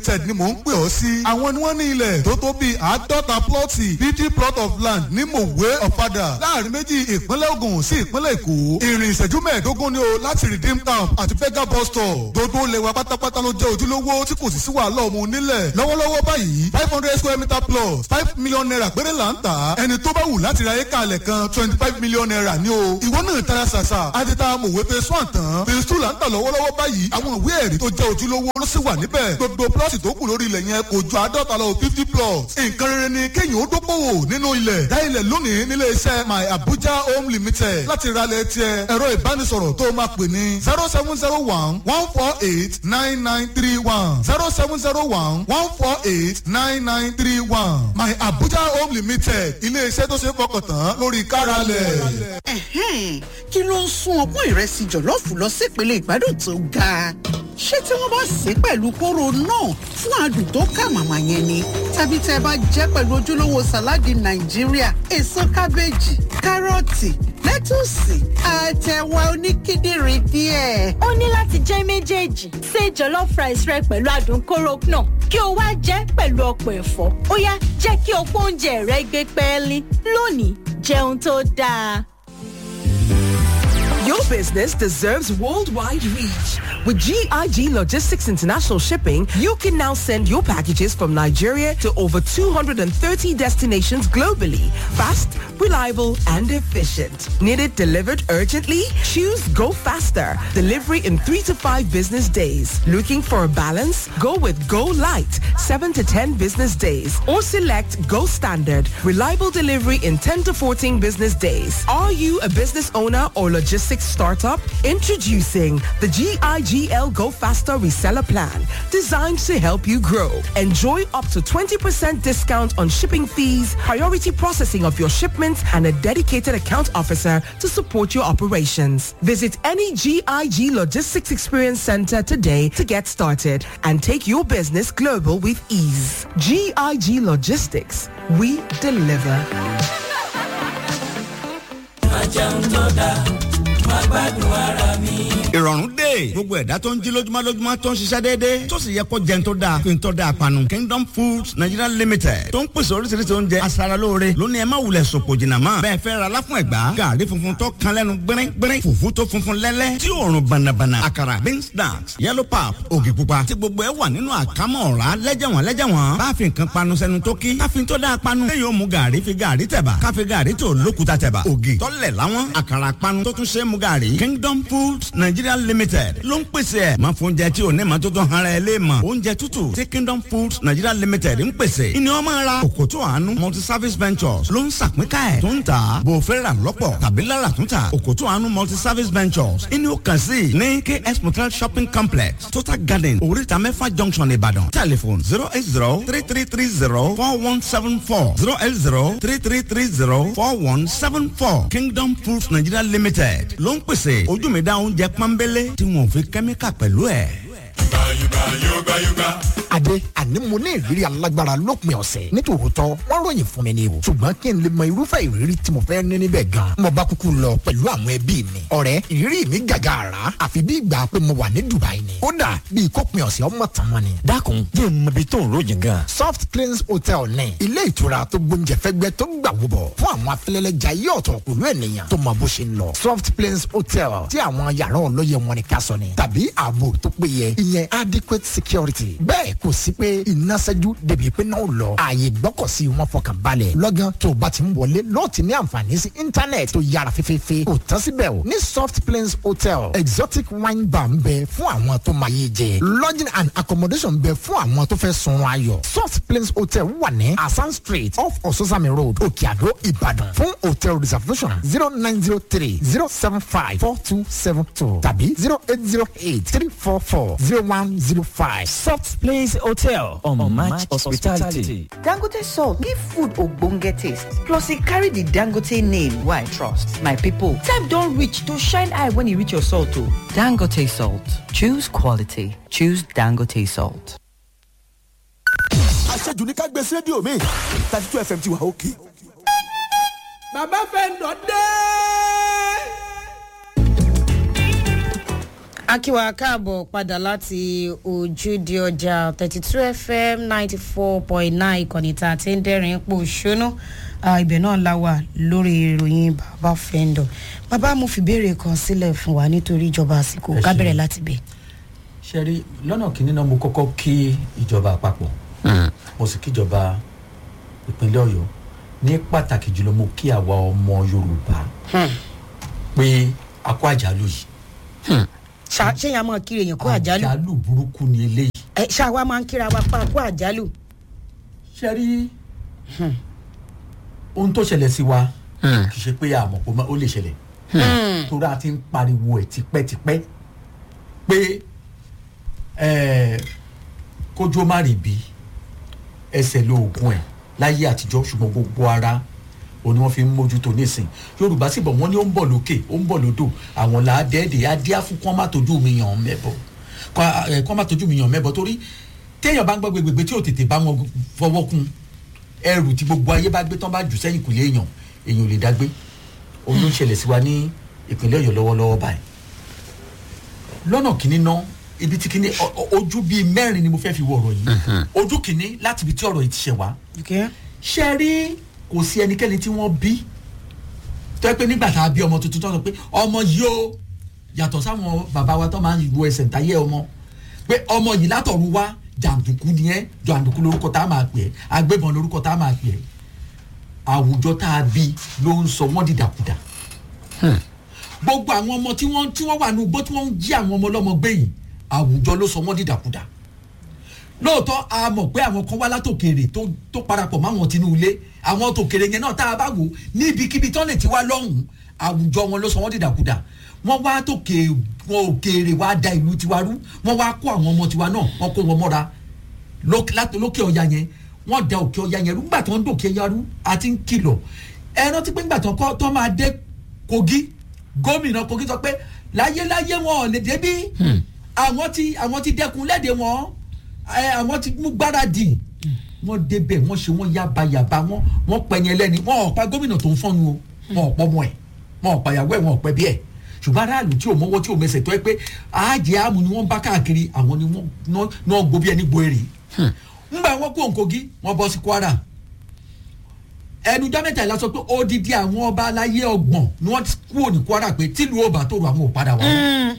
limited ni mò ń pè ọ́ sí. àwọn ni wọ́n ní ilẹ̀ tó tó bíi àádọ́ta plọ́ọ̀tì fifty plot of land ní mòwe ọ̀fadà láàrin méjì ìpínlẹ̀ Ògùn sí ìpínlẹ̀ Èkó. ìrìn ìṣẹ́jú mẹ́ẹ̀ẹ́dógún ni o láti redeem camp àti fega bus stop. gbogbo ilẹ̀ wa pátápátá ló jẹ́ ojúlówó tí kò sì sí wàhálà ọmọ onílẹ̀. lọ́wọ́lọ́wọ́ báyìí five hundred square meter plus five million naira péré là ń tà. ẹni tó bá wù láti ra éka alẹ̀ kan twenty five million naira ni o. ìwọ náà tara ṣàṣà àti ta mòwe phase one tán phase two là ń tà lọ́wọ́lọ́wọ́ báyìí àwọn ìwé ẹ̀rí tó jẹ́ ojúlówó ló sì wà níbẹ̀. gbogbo plọ́ọ̀tì tó kù lórí ilẹ̀ yẹn kò ju àádọ́ta lọ fifty plots. nǹkan rere ni kéèyàn ó dókòwò nínú ilẹ̀. dá ilẹ̀ lónìí nílé iṣẹ́ my abuja home limited láti ralẹ̀ tiẹ̀ ẹ̀rọ ìbánisọ̀rọ̀ tó máa pè ní zero seven zero one one four eight nine nine three one zero seven zero one one four eight nine nine three one my abuja home limited ilé iṣẹ́ tó ṣe é fọkàn tán lórí káralẹ̀. Ẹ̀hẹ́n, kí ló ń sún ọpọ́n ìrẹsì jọ̀lọ́ọ̀fù lọ sí ìpele ìgbádùn tó ga ṣé tí wọ́n bá sè é pẹ̀lú kóró náà fún adùn tó kà màmá yẹn ni tàbí tẹ́ ẹ bá jẹ́ pẹ̀lú ojúlówó sàláàdì nàìjíríà èso kábéèjì kárọ̀tì lẹ́tùsì àtẹ̀wà oníkíndìnrín díẹ̀. ó ní láti jẹ́ méjèèjì ṣe jollof rice rẹ pẹ̀lú adùn kóró náà kí o wá jẹ́ pẹ̀lú ọ̀pọ̀ ẹ̀fọ́ ó yá jẹ́ kí ọ̀pọ̀ oúnjẹ rẹ gbé pẹ́ẹ́lí lónìí jẹun tó dáa. Your business deserves worldwide reach. With GIG Logistics International Shipping, you can now send your packages from Nigeria to over 230 destinations globally. Fast, reliable, and efficient. Need it delivered urgently? Choose Go Faster. Delivery in three to five business days. Looking for a balance? Go with Go Light, seven to 10 business days. Or select Go Standard. Reliable delivery in 10 to 14 business days. Are you a business owner or logistics startup? Introducing the GIGL Go Faster Reseller Plan, designed to help you grow. Enjoy up to 20% discount on shipping fees, priority processing of your shipments, and a dedicated account officer to support your operations. Visit any GIG Logistics Experience Center today to get started and take your business global with ease. GIG Logistics, we deliver. ìrọ̀rùn dé gbogbo ẹ̀dá tó ń jí lójúmọ́ lójúmọ́ tó ń ṣiṣẹ́ déédéé tó sì yẹ kó jẹun tó dáa fi ń tọ́ da àpanu Kingdom Foods Nigeria Limited tó ń pèsè oríṣiríṣi oúnjẹ aṣaralóore lónìí ẹ má wulẹ̀ sòpò jìnnà mọ́ bẹ́ẹ̀ fẹ́ ra láfún ẹ̀gbá gàrí funfun tó kan lẹ́nu gbẹ́rẹ́ gbẹ́rẹ́ fùfú tó funfun lẹ́lẹ́ tí òórùn bànàbànà àkàrà beans snacks yellow pap ògì pupa tí gbogbo ẹ wà nínú àkámọ́ ọ̀rá lẹ́jẹ̀wọ̀n lẹ́jẹ̀wọ̀n bá fi nǹkan panu sẹ́nu tó kí ká fi tó dáa panu lẹ́yìn ó mu gàrí fi gàrí tẹ̀bà ká fi gàrí tó lókuta tẹ̀bà ògì tọ́lẹ̀ láwọn àkàrà panu tó tún ṣe é mu gàrí Kingdom Foods Nigeria Limited ló ń pèsè ẹ̀ máa fún oúnjẹ tí ò ní ma tó tán ara ẹ lé mọ̀ oúnjẹ tútù tí Kingdom Foods Nigeria Limited ń pèsè ìní wọn máa ra òkòtò àánú multi service ventures ló ń sàpínká ẹ̀ tó ń tà bò fẹ́ rà lọ́pọ̀ tàbí lára tó ń tà òkòtò àánú multi service ventures ìní ó kàn sí ní KS Motel shopping complex Total Garden oríta mẹ́fà junction Ìbàdàn telephone zero eight zero three three three zero four one seven four zero eight zero three three three zero four one seven four Kingdom Foods Nigeria Limited ló ń pèsè ojú mi dá oúnjẹ pọ́nbélé tí wọn ò fi kẹ́míkà pẹ̀lú ẹ̀. Adé àní mo ní ìrírí alágbára lópin ọ̀sẹ̀ nítòótọ́ wọ́n ròyìn fún mi ni o ṣùgbọ́n kí n lè mọ irúfẹ́ ìrírí tí mo fẹ́ ní níbẹ̀ gan mo bá kúkú lọ pẹ̀lú àwọn ẹbí mi ọ̀rẹ́ ìrírí mi gàgà àrà àfi bí ìgbà pé mo wà ní Dubai ni kódà bí ìkópin ọ̀sẹ̀ ọmọ tàn mọ́ ni. dákun jẹ́ ìmọ̀bi tó ń ròyìn gan. Soft Cleans Hotel ní ilé ìtura tó gbóúnjẹ fẹ́gbẹ́ tó gbà wúbọ̀ fún àwọn afẹ́lẹ́lẹ́jà yí ọ̀tọ̀ pẹ̀lú ènìyàn tó mọ bó ṣe ń lọ Soft Cleans Hotel tí àwọn yàrá ọlọ́yẹ wọn ni ká sọ ni tàbí ààbò tó péye ìyẹn adequate security bẹ́ẹ̀ kò sí pé iná ṣẹ́jú débi pé náà lọ ààyè gbọ́kọ̀sí wọn fọkàn balẹ̀ lọ́gán tó o bá ti ń wọlé lọ́ọ̀ ti ní àǹfààní sí íńtánẹ̀tì tó yára fífífí kò tán síbẹ̀ o ní Soft Plains Hotel exotic wine bar ń bẹ fún àwọn tó máa yé jẹ lodging and accommodation ń bẹ fún àwọn tó fẹ́ sunrun ayọ̀ Soft Plains Hotel wà ní Asan Street off Ososami Road Òkè Àdó Ìbàdàn fún hotel reservation zero nine zero three zero seven five four two seven two tàbí zero eight zero eight three four four zero one zero five. Soft Place Hotel on, on Match Hospitality. Dangote salt give food ogbonge taste plus e carry the Dangote name wey I trust. My people, time don reach to shine eye when e reach your salt o. Dangote salt. Choose quality. Choose Dangote salt. àṣejù ní ká gbé sí rédíò mi thirty two fm ti wà òkè. bàbá fẹ́ ń dọ̀ dé. akíwa káàbọ̀ padà láti ojúde ọjà thirty two fm ninety four point nine ìkànnì tá a ti ń dẹ́rìn pò ṣónú ibẹ̀ náà la wà lórí ìròyìn bàbá fẹ́ńdọ̀ bàbá mo fi béèrè kan sílẹ̀ fún wa nítorí ìjọba àsìkò Ẹ ká ṣeun. bẹ̀rẹ̀ láti bẹ̀. ṣe rí lọ́nà kìíní náà mo kọ́kọ́ kí ìjọba àpapọ̀ mo sì kíjọba ìpínlẹ̀ ọ̀yọ́ ní pàtàkì jùlọ mo kí àwa ọmọ yorùbá pé a kó àjálù yìí Ṣá- ṣé yẹn a máa kiri èèyàn kó àjálù àjálù burúkú ni eléyìí ẹ ṣá wa máa ń kíra wa pa kó àjálù. ṣe rí ohun tó ṣẹlẹ̀ sí wa kì í ṣe pé àmọ̀ pé ó lè ṣẹlẹ̀ torí a ti ń pariwo ẹ̀ tipẹ́tipẹ́ pé eh, kójú ó má rí bí ẹsẹ̀ lóògùn ẹ̀ láyé àtijọ́ ṣùgbọ́n gbogbo ara òun ni wọ́n fi ń mójútó nísìn yorùbá sì bọ̀ wọ́n ní ó ń bọ̀ lókè ó ń bọ̀ lódò àwọn là á dẹ́ẹ̀dẹ́ á díá fún kán má tójú mi yàn mẹ́bọ̀ kán eh, kán má tójú mi yàn mẹ́bọ̀ torí téèyàn bá ń gbọ́ gbẹgbẹgbẹ tí ò tètè bá wọn fọwọ́ kun ẹrù tí gbogbo ayé bá gbé tán bá jù sẹ́yìn kùlé èèyàn èèyàn ò lè dágbé òun ló ń ṣẹlẹ̀ sí wa ní ìpínlẹ̀ ọ̀yọ́ lọ́wọ́lọ́wọ́ báyìí lọ́nà kìíní ná ibi tí kìíní ọ- ọ- ojú bíi mẹ́rin ni mo fẹ́ fi wọ ọ̀rọ̀ yìí ojú kìíní láti ibi tí ọ̀rọ̀ yìí ti ṣẹ̀ wá ṣe rí kò sí ẹnikẹ́ni tí wọ́n bí tó yẹ pé nígbà tá a bí ọmọ tuntun tó sọ pé ọmọ yìí ó yàtọ̀ sáwọn bàbá wa tó máa ń wo ẹsẹ̀ ntayé ọmọ pé ọmọ yìí látọ̀run wá jàǹdùkú ni ẹ́ jàǹdùkú lórúkọ tá a máa pè ẹ́ agbébọn lórúkọ tá a máa pè ẹ́ àwùjọ tá a bí ló ń sọ wọ́n dìdàkudà gbogbo àwọn ọmọ tí wọ́n tí wọ́n wà ní ugbó tí wọ́n ń jí àwọn ọmọ ọlọ́mọ gbé yìí àwùjọ ló sọ wọ́n dìdàkudà lóòótọ́ a mọ̀ pé àwọn kan wá látòkèrè tó tó parapọ̀ máwọn tinú ilé àwọn tòkèrè yẹn náà tá a bá wò ní ibikíbi tán lè ti wá lọ́hùn-ún àwùjọ wọn ló sọ wọ́n dìdàkudà wọ́n wá tòkè wọn òkèèrè wá da ìlú tiwa rú wọ́n wá kó àwọn ọmọ tiwa náà wọ́n kó wọn mọ́ra lókè láti- lókè ọ̀ya yẹn wọ́n da òkè ọ̀ya yẹn rú nígbà tí wọ́n ń dòkè ọ̀ya rú àti ń kìlọ̀ ẹ rántí pé nígbà tí wọ́n kọ́ tó máa dé kogi gómìnà kogi sọ pé láyéláyé wọn ò lè débí àwọn ti àwọn ti dẹkun lẹ́dẹ̀ wọn ẹ, àwọn ti mú gbáradì wọ́n débẹ̀ wọ́n ṣe wọ́n yabayaba wọ́n wọ́n pẹ̀yìn ẹlẹ́ni wọ́n ò pa gómìnà tó ń fọ́nu o wọ́n ò pọ̀ mọ́ ẹ̀ wọ́n ò pa ìyàwó ẹ̀ wọ́n ò pẹ́ bí ẹ̀ ṣùgbọ́n aráàlú tí ò mọ́wọ́ tí ò mẹsẹ̀ tó ẹ pé àájẹ àmú ni wọ́n bá káàkiri àwọn ni wọ́n ná- náà gbó bí ẹni gbó èrè ńgbà wọn kó nkogi wọn bọ́ sí kwara ẹnujọ́ mẹ́ta ìlà sọ pé odidi àwọn ọba aláyé ọgbọ̀n ni wọ́n ti kúrò ní kwara pé tílu ọba tó rò àwọn ò padà wá mọ́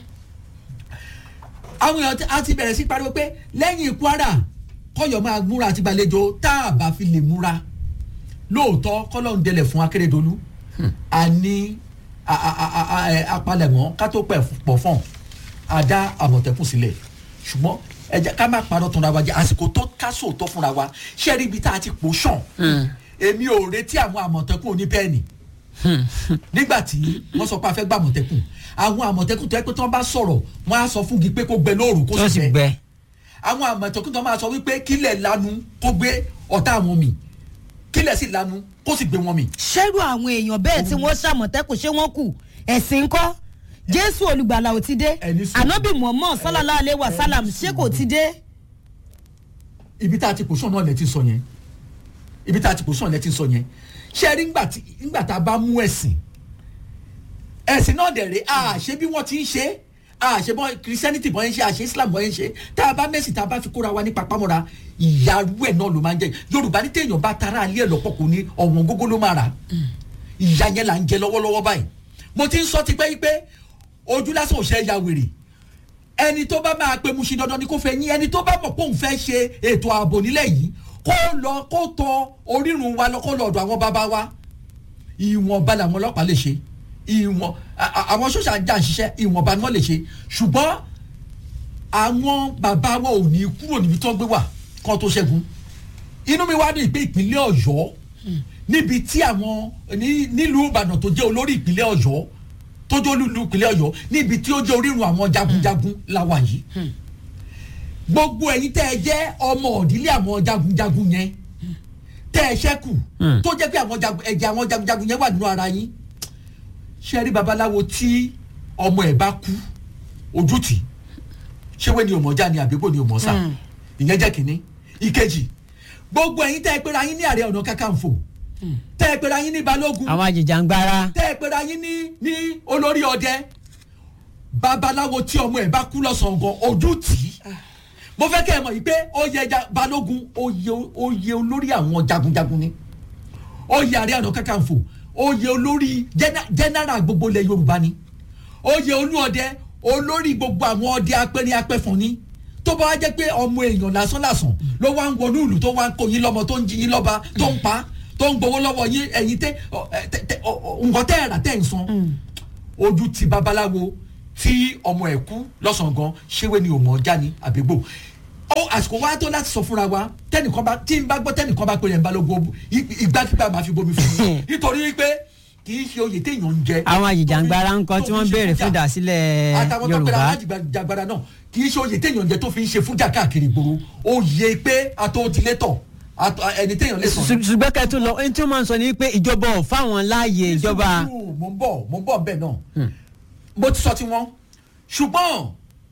àwọn èèyàn ti- á ti bẹ̀rẹ̀ sí pariwo pé lẹ́yìn kwara kọ́yọ̀ máa múra àti gbàlejò tá a bá fi lè múra lóòótọ́ kọ́lọ́ ń dẹlẹ̀ fún akérèdọ́lù a ní a- a- a- a- a- ẹ, apalẹ̀mọ́ ká tó pẹ̀ pọ̀ fọ́n a dá àmọ̀tẹ́kùn sílẹ̀ ṣùgbọ́n ẹ jẹ́ ká má parọ́ tán ra wa jẹ́ àsìkò tó ká sóòótọ́ fúnra wa ṣé rí ibi tá a ti pò sàn èmi ò retí àwọn àmọ̀tẹ́kùn oníbẹ́ẹ̀nì nígbà tí wọ́n sọ pé a fẹ́ gba àmọ̀tẹ́kùn àwọn àmọ̀tẹ́kùn tó yẹ pé tí wọ́n bá sọ̀rọ̀ wọ́n á sọ fún gi pé kó gbẹ lóòrùn kó sì gbẹ àwọn àmọ̀tẹ́kùn tó máa sọ wípé kílẹ̀ lanu kó gbé ọ̀tá àwọn mi kílẹ̀ sì lanu kó sì gbé wọn mi. ṣẹ́rù àwọn èèyàn bẹ́ẹ̀ tí wọ́n ṣàmọ̀tẹ́kùn ṣé wọ́n kù ẹ̀sìn ńkọ́ jésù olùgbàlà ò ti dé ànábì muhammad sallallahu alayhi wa sallam ṣé kò ti dé. ibi tá a ti pòṣán náà lẹ ti sọ yẹn ibi tá a ti pòṣán lẹ ti sọ yẹn ṣe rí ngbà tí ngbà tá a bá mú ẹ̀sìn ẹ̀sìn náà dẹ̀ rẹ̀ a ṣe bí wọ́n ti ń ṣe a ṣe bọ́ christianity bọ́ yẹn ṣe a ṣe islam bọ́ yẹn ṣe tá a bá mẹ́sìn tá a bá fi kóra wa ní papámọ́ra ìyàrú ẹ̀ náà ló máa ń jẹ yorùbá ní téèyàn bá tara alẹ́ ẹ̀ lọ́pọ̀ kò ní ọ̀wọ́n gógó ló máa rà ìyá yẹn là ń jẹ lọ́wọ́lọ́wọ́ báyìí mo ti ń sọ tipẹ́ yí pé ojú lásán ò ṣe é ya wèrè ẹni tó bá máa pe musin dandan ni kò fẹ́ yín ẹni tó bá mọ̀ pé òun fẹ́ ṣe ètò ààbò nílẹ̀ yìí kó lọ kó tọ orírun wa lọ kó lọ ọ̀dọ̀ àwọn bàbá wa ìwọ̀nba làwọn ọlọ́pàá lè ṣe ìwọ̀n a- a- àwọn sọ́sà jà ń ṣiṣẹ́ ìwọ̀nba ni wọ́n lè ṣe ṣùgbọ́n àwọn bàbá wa ò ní kúrò níbi tó gbé wà kán tó ṣẹ́gun inú mi wá ní ìpín ìpínlẹ̀ ọ̀yọ́ níbi tí àwọn ní- nílùú ìbàdàn tó jẹ́ olórí ìpínlẹ̀ ọ̀yọ́ tó jẹ́ olú ìpínlẹ̀ ọ̀yọ́ níbi tí ó jẹ́ orírun àwọn jagunjagun la wà yìí gbogbo ẹ̀yin tẹ́ ẹ jẹ́ ọmọ òdílé àwọn jagunjagun yẹn tẹ́ ẹ ṣẹ́kù tó jẹ́ pé àwọn jagun- ẹ̀jẹ̀ àwọn jagunjagun yẹn wà nínú ara yín ṣe rí babaláwo tí ọmọ ẹ̀ bá kú ojú tì ṣé wẹ́n ni òmọ̀já ni àbíkó ni òmọ̀ọ́sà ìyẹn jẹ́ kínní ìkejì gbogbo ẹ̀yin tẹ́ ẹ pera yín ní ààrẹ ọ̀nà kakanfò tẹ́ ẹ pera yín ní balógun àwọn àjèjàngbara tẹ́ ẹ pera yín ní ní olórí ọdẹ babaláwo tí ọmọ ẹ̀ bá kú lọ́sàn-án gan ojú tì í mo fẹ́ kẹ́ ẹ mọ̀ yìí pé oyè ja- balógun oyè oyè olórí àwọn jagunjagun ni oyè àrẹ àná kàkànfò oyè olórí jẹ́nà- jẹ́nẹ́rà gbogbo ilẹ̀ yorùbá ni oyè olúọdẹ olórí gbogbo àwọn ọdẹ apẹrin apẹfọn ni tó bá wá jẹ́ pé ọmọ èèyàn lásán lásán ló wá ń wọnú ìlú tó wá ń kó yín lọ́mọ tó ń jí yín lọ́ba tó ń pa tó ń gbowó lọ́wọ́ yín ẹ̀yin tẹ́ ọ, ẹ, tẹ́- tẹ́- ọ, ọ, nǹkan tẹ́ ẹ̀ rà tẹ́ ẹ̀ ń san ojú ti babaláwo tí ọmọ ẹ̀ kú lọ́sàn-án gan ṣéwé ni òmò ọjà ni àbígbò ó àsìkò wa tó láti sọ fúnra wa tẹnìkan bá tí n bá gbọ́ tẹnìkan bá pè yẹn balógun ì- ìgbàkigbà máa fi bomi fún mi nítorí pé kì í ṣe oyè téèyàn ń jẹ àwọn àjìjàngbara ńkọ tí wọ́n béèrè fún ìdásílẹ̀ àtàwọn tó pèrè yorùbá alájìgbàgbàdà náà kì í ṣe oyè téèyàn ń jẹ tó fi ń ṣe fújà káàkiri ìgboro oyè pé àtòtílétọ̀ àtò- ẹni téèyàn lè sọ̀rọ̀ Ṣù- ṣùgbọ́n kẹ́tù lọ ẹni tí wọ́n máa ń sọ ni pé ìjọba ò fáwọn láàyè ìjọba sùúrù, mo ń bọ̀ mo ń bọ̀ bẹ́ẹ̀ náà mo ti sọ ti wọn ṣùgbọ́n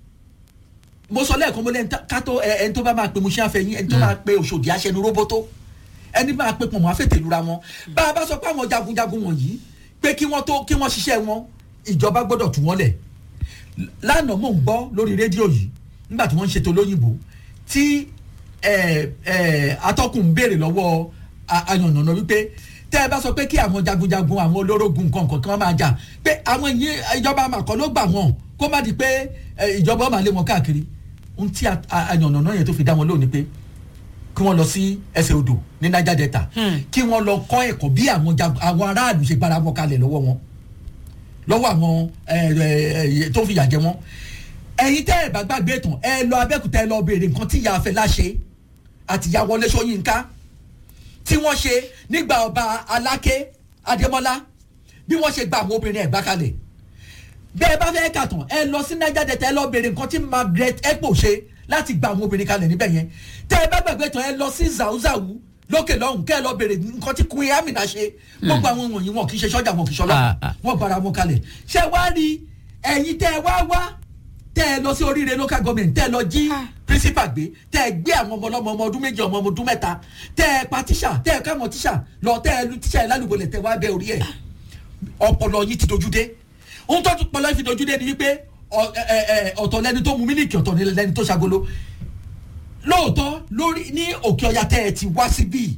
mo sọ lẹ́ẹ̀kan mo lẹ́ni tá- ká tó ẹ- ẹni tó bá máa pe muṣẹ́ àfẹ́yìn ẹni tó máa pe òṣòdì aṣẹnu róbótó ẹni máa pe pọ̀nmọ́ àfẹ́tẹ̀lura wọn bá a bá sọ pé àwọn jagunjagun wọ̀nyí pé kí wọ́n tó kí wọ́n ṣiṣẹ́ wọn ìjọba gbọ́dọ̀ tú wọn lẹ̀ lánàá mò ń gbọ́ lórí rédíò yìí nígbà tí wọ́n ń ṣètò lóyìnbó tí ẹ, ẹ, atọ́kùn ń béèrè lọ́wọ́ a- ayànnànà wípé tẹ́ ẹ bá sọ pé kí àwọn jagunjagun àwọn olórogún nǹkan nǹkan kí wọ́n máa jà pé àwọn ìyẹn ìjọba àmàkọ́ ló gbà wọ́n kó má di pé ẹ, ìjọba máa lé wọn káàkiri ohun tí a- a- ayànnànà yẹn tó fi dá wọn lónìí pé kí wọ́n lọ sí ẹsẹ̀ odò ní niger delta kí wọ́n lọ kọ́ ẹ̀kọ́ bí àwọn jagun- àwọn aráàlú ṣe gbára wọn kalẹ̀ lọ́wọ́ wọn lọ́wọ́ àwọn ẹ, ẹ, ẹ, tó fìyà jẹ wọ́n ẹ̀yin tẹ́ ẹ̀ bá gbàgbé tán ẹ lọ abẹ́kúta ẹ lọ béèrè nǹkan tí ìyá afẹ́lá ṣe àti ìyá wọlé sọ́yìnká tí wọ́n ṣe nígbà ọba aláké adémọ́lá bí wọ́n ṣe gba àwọn obìnrin ẹ̀gbá kalẹ̀ bẹ́ẹ̀ bá fẹ́ kà tán ẹ lọ sí niger delta ẹ lọ béèrè nǹkan tí margaret ekpo ṣe láti gba àwọn obìnrin kalẹ̀ níbẹ̀ yẹn tẹ́ ẹ bá gbàgbé tán ẹ lọ sí zauzawu lókè lọ́hùn kẹ́ ẹ lọ béèrè nǹkan tí queen amina ṣe gbogbo àwọn wọ̀nyí wọn kì í ṣe sọ́jà wọn kì í ṣe ọlọ́pàá wọn gbára wọn kalẹ̀ ṣé wàá rí ẹ̀yin tẹ́ ẹ wá wá tẹ́ ẹ lọ sí oríire local government tẹ́ ẹ lọ jí principal gbé tẹ́ ẹ gbé àwọn ọmọ ọlọ́mọ ọmọ ọdún méjì ọmọ ọdún mẹ́ta tẹ́ ẹ pa tíṣà tẹ́ ẹ káwọn tíṣà lọ tẹ́ ẹ lu tíṣà ẹ lálùbọ̀lẹ̀ tẹ́ wá bẹ orí ẹ̀ ọpọlọ yìí ti dojú dé ohun tó pọlọ yìí fi dojú dé ni wípé ọ- ẹ- ẹ- ẹ, ọ̀tọ̀ lẹni tó mu mílíkì ọ̀tọ̀ ni lẹni tó ṣagolo lóòótọ́ lórí ní òkè ọya tẹ́ ẹ ti wá síbí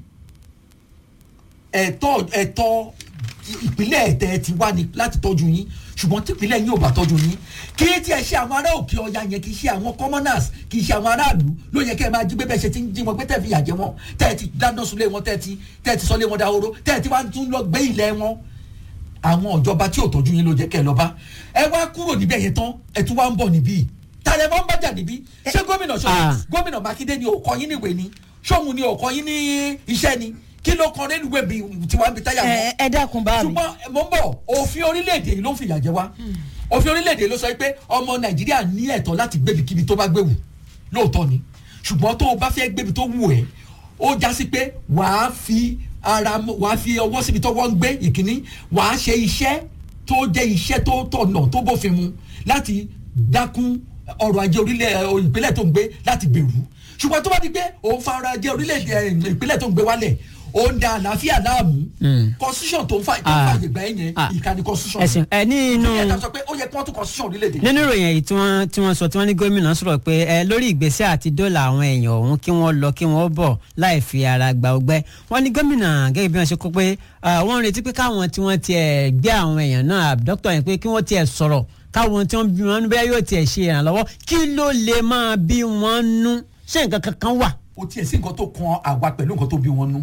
ẹ̀tọ́ ẹ̀tọ́ ìpínlẹ̀ ẹ̀tẹ́ ẹ ti wá ní láti tọ́jú yín ṣùgbọ́n tí ìpínlẹ̀ yín ò bá tọ́jú yín kí tí ẹ ṣe àwọn ará òkè ọya yẹn kì í ṣe àwọn commoners kì í ṣe àwọn aráàlú ló yẹ kẹ́ ẹ máa jí gbé bẹ́ẹ̀ ṣe ti ń jí wọn pé tẹ́ ẹ fi yà jẹ wọn tẹ́ ẹ ti dáná sunlé wọn tẹ́ ẹ ti tẹ́ ẹ ti sọlé wọn dahoro tẹ́ ẹ ti wá tún lọ gbé ilẹ̀ wọn àwọn ìjọba tí ò tọ́jú yín ló jẹ́ kẹ́ ẹ lọ bá ẹ wá kúrò níbẹ̀ yẹn tán ẹ tún wá ń bọ̀ níbí tàlẹ́ mọ́ ń bájà níbí ṣé gómìnà ṣọlá gómìnà mákindé ni òkọ yín níwèé ni ṣóhun ni òkọ yín ní iṣẹ́ ni kí ló kan rélùwé bí tiwa ń bi táyà mọ́ ẹ ẹ dákun bá mi. ṣùgbọ́n mo ń bọ̀ òfin orílẹ̀-èdè yìí ló ń fìyà jẹ wá òfin orílẹ̀-èdè yìí ló sọ pé ọmọ nàìjíríà ní ẹ̀tọ́ láti gbébikíbi tó bá gbéwù lóòótọ́ ni ṣùgbọ́n tó o bá fẹ́ gbébi tó wù ẹ́ ó já sí pé wàá fi ara mọ́- wàá fi ọwọ́ síbi tó wọ́n ń gbé ìkíní wàá ṣe iṣẹ́ tó jẹ́ iṣẹ́ tó tọ̀nà tó bófin mu láti dákún ọrọ̀ ajé orílẹ̀ ẹ̀, ìpínlẹ̀ tó ń gbé láti gbèrú ṣùgbọ́n tó bá di pé òun fa ọrọ̀ ajé orílẹ̀-èdè ẹ̀, ìpínlẹ̀ tó ń gbé wálẹ̀ ó ń da àlàáfíà láàmú constitution tó ń fa tó ń fa ìgbà yẹn ìkànnì constitution ẹ̀sìn ẹ ní inú ẹ̀ ká sọ pé ó yẹ kí wọ́n tún constitution orílẹ̀-èdè nínú ìròyìn èyí tí wọ́n tí wọ́n sọ tí wọ́n ní gómìnà sọ̀rọ̀ pé ẹ lórí ìgbésẹ̀ àti dọ́là àwọn èèyàn ọ̀hún kí wọ́n lọ kí wọ́n bọ̀ láì fi ara gba ọgbẹ́ wọ́n ní gómìnà gẹ́gẹ́ bí wọ́n ṣe kó pé ah, wọ́n ń retí pé káwọn tí wọ́n tiẹ̀ gbé àwọn èèyàn náà dókítà yẹn pé kí wọ́n tiẹ̀ sọ̀rọ̀ káwọn tí wọ́n bí wọn bẹ́ẹ̀ yóò tiẹ̀ ṣe ìrànlọ́wọ́ kí ló lè máa bí wọ́n nú ṣé nǹkan kankan wà. ó tiẹ̀ sí nǹkan tó kan àwa pẹ̀lú nǹkan tó bí wọn nú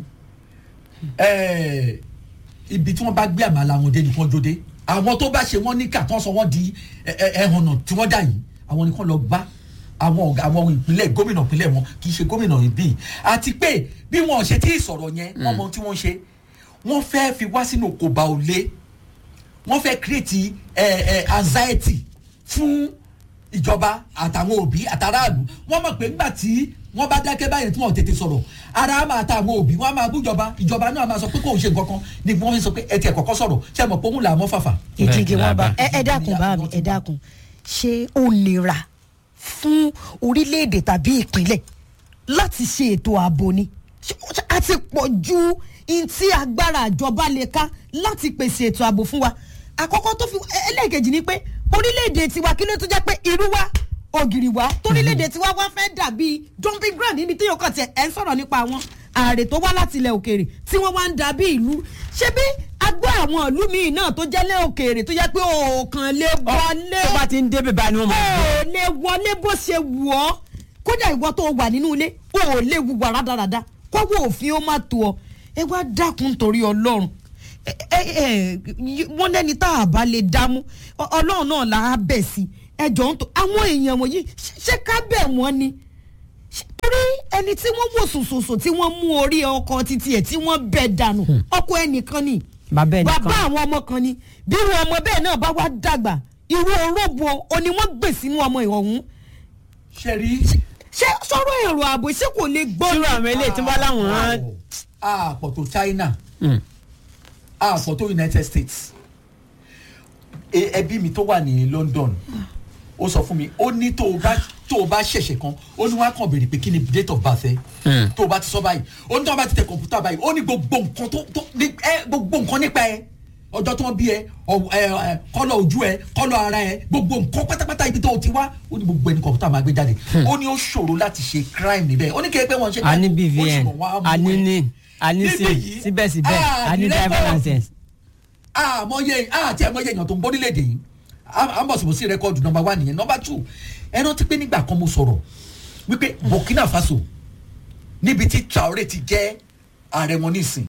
Ẹ̀, ibi tí wọ́n bá gbé àmàlà wọn dé ni wọ́n jó dé àwọn tó bá ṣe wọ́n ní kà tán sọ wọ́n di ẹ- ẹ- ẹhànnà tí wọ́n dà yìí àwọn ni kàn lọ bá àwọn ọ̀gá àwọn ìpínlẹ̀ gómìnà ìpínlẹ̀ wọn kì í ṣe gómìnà ìbí àti pé bí wọn ò ṣe tí ì sọ̀rọ̀ yẹn wọ́n mọ ohun tí wọ́n ṣe wọ́n fẹ́ fi wá sínú kòbá òlé wọ́n fẹ́ create ẹ ẹ anxiety fún ìjọba àtàwọn òbí àtàràlù wọ́n mọ̀ pé ńgbà tí wọ́n bá dákẹ́ báyẹn tí wọ́n tètè sọ̀rọ̀ ara á máa ta àwọn òbí wọ́n á máa bú ìjọba ìjọba náà máa sọ pé kò ń ṣe nǹkan kan ni wọ́n fi sọ pé ẹ tiẹ̀ kọ́kọ́ sọ̀rọ̀ ṣé ẹ mọ̀ pé òun là á mọ́ fàfà. ìdíje wọn bá ẹ ẹ dákun bá mi ẹ dákun ṣé ó nira fún orílẹ̀-èdè tàbí ìpínlẹ̀ láti ṣe ètò ààbò ni Ṣé- ṣé a ti pọ̀ ju in tí agbára ìjọba lè ká láti pèsè ètò ààbò fún wa àkọ́kọ́ tó fi ẹ- ẹlẹ́ẹ̀kejì ni pé orílẹ̀-èdè tiwa kí ló tó jẹ́ pé irú wa ògiri wa torílẹ̀-èdè tiwa wá fẹ́ dàbí jumping ground níbi tí yóò kàn tiẹ̀ ẹ̀ ń sọ̀rọ̀ nípa àwọn ààrẹ tó wá láti ilẹ̀ òkèèrè tí wọ́n wá ń dàbí ìlú ṣé bí agbó àwọn ìlú míì náà tó jẹ́ lé òkèèrè tó jẹ́ pé òòkàn lè wọlé tó bá ti ń débè báyìí ni wọ́n máa gbé. ò lè wọlé bó ṣe wù ọ́ kódà ìwọ tó wà nínú ilé ò lè wùwà rádaràda kọ́wọ́ òfin ó má tó ọ ẹ wá dákun torí ọlọ́run ẹ ẹ wọ́n lẹ́ni tá a bá lè dámú ọlọ́run náà là á bẹ̀ sí ẹjọ́ ń tó àwọn èèyàn wọ̀nyí ṣé ká bẹ̀ wọ́n ni torí ẹni tí wọ́n wò sòsòsò tí wọ́n mú orí ọkọ̀ títí ẹ̀ tí wọ́n bẹ̀ dànù ọkọ̀ ẹnìkan ni bàbá ẹnìkan bàbá àwọn ọmọ kan ni bí irú ọmọ bẹ́ẹ̀ náà bá wá dàgbà irú orógbó o ni wọ́n gbè sínú ọmọ ìhọ̀hún. ṣe rí. ṣé sọ̀rọ̀ èrò ààbò ṣé kò lè gbọ́. irú àwọn eléyìí tí wọ́n láwọn. àpọ̀ tó China àpọ̀ tó United States ẹbí mi tó wà ní London ó sọ fún mi ó ní tó o bá tó o bá ṣẹ̀ṣẹ̀ kan ó ní wọ́n á kàn béèrè pé kí ni date of birth ẹ tó o bá ti sọ báyìí ó ní tó o bá ti tẹ kọ̀ǹpútà báyìí ó ní gbogbo nǹkan tó tó ẹ gbogbo nǹkan nípa ẹ ọjọ́ tó ń bí ẹ kọ́lọ̀ ojú ẹ kọ́lọ̀ ara ẹ gbogbo nǹkan pátápátá ibi tó o ti wá ó ní gbogbo ẹni kọ̀ǹpútà máa gbé jáde ó ní ó ṣòro láti ṣe crime níbẹ̀ ó ní kí ẹ pé wọ́n ṣe a ní bvn a ní ní a ní sim síbẹ̀síbẹ̀ a ní driver license. àmọye àti àmọye èèyàn tó ń bọ́ nílẹ̀-èdè yìí àmọ̀sibọ̀sí rẹ́kọ̀dù nọmba one nìyẹn nọmba two ẹ rántí pé nígbà kan mo sọ̀rọ̀ wípé Burkina Faso níbi tí Traoré ti jẹ́ ààrẹ wọn nísìn